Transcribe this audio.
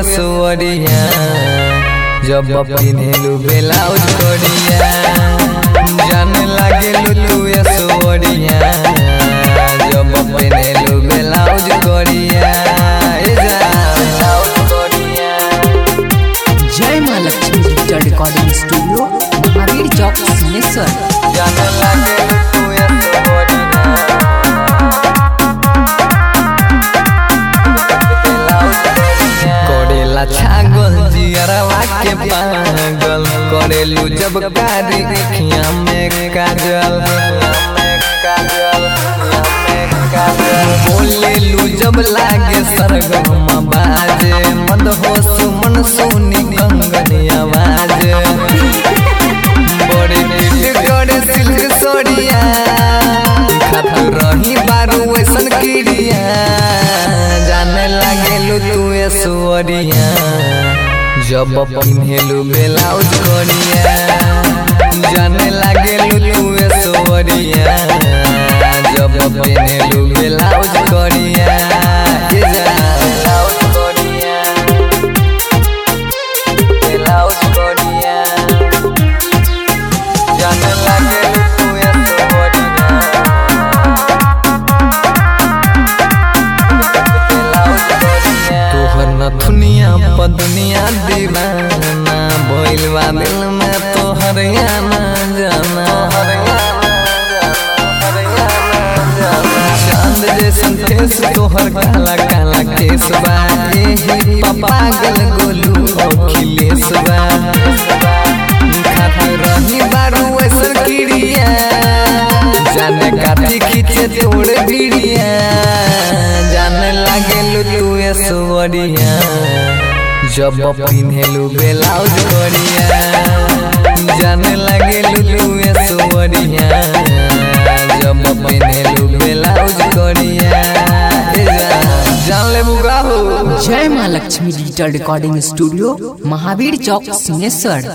सुअरिया जब पिन्हेलू ब्लाउज कोरिया जाने लागेलू तू सुअरिया जब पिन्हेलू ब्लाउज कोरिया ए जा ब्लाउज कोरिया जय माँ Lakshmi digital recording studio Mahavir Chowk Singheshwar जाने लागेलू तू सुअरिया करेला छागल जियरवा के पागल करेलू जब कारी अखियां में काजल बोलेलू जब लागे सरगम बाजे मद हो सुमन सोनी कंगनी आवाज बड़े नीट करे सिल्क सोड़िया खातू रही बारू ऐसन किड़िया जाने लागेलू तू ए सुअरिया जब पिन्हेलू ब्लाउज कोरिया जाने लागेलू तू ए सुअरिया जब पिन्हेलू ब्लाउज कोरिया ये जा ब्लाउज कोरिया ब्लाउज कोरिया जाने लागेलू तू ए सुअरिया तोहर नथुनिया पदनिया दीवाना बोलवा दिल में तोहर आना जाना चांद जैसन फेस तोहर काला काला केस बा एही पागल गोलू अखिलेश बा खात रही बारू ऐसन किड़िया जाने काती खींचे तोड़ भिड़िया जाने लागेलू तू ए सुअरिया जब पिन्हेलू ब्लाउज कोरिया जाने लागेलू तू ए सुअरिया जब पिन्हेलू ब्लाउज कोरिया ए जा जान ले बुगा हो जय माँ Lakshmi digital recording studio Mahavir Chowk Singheshwar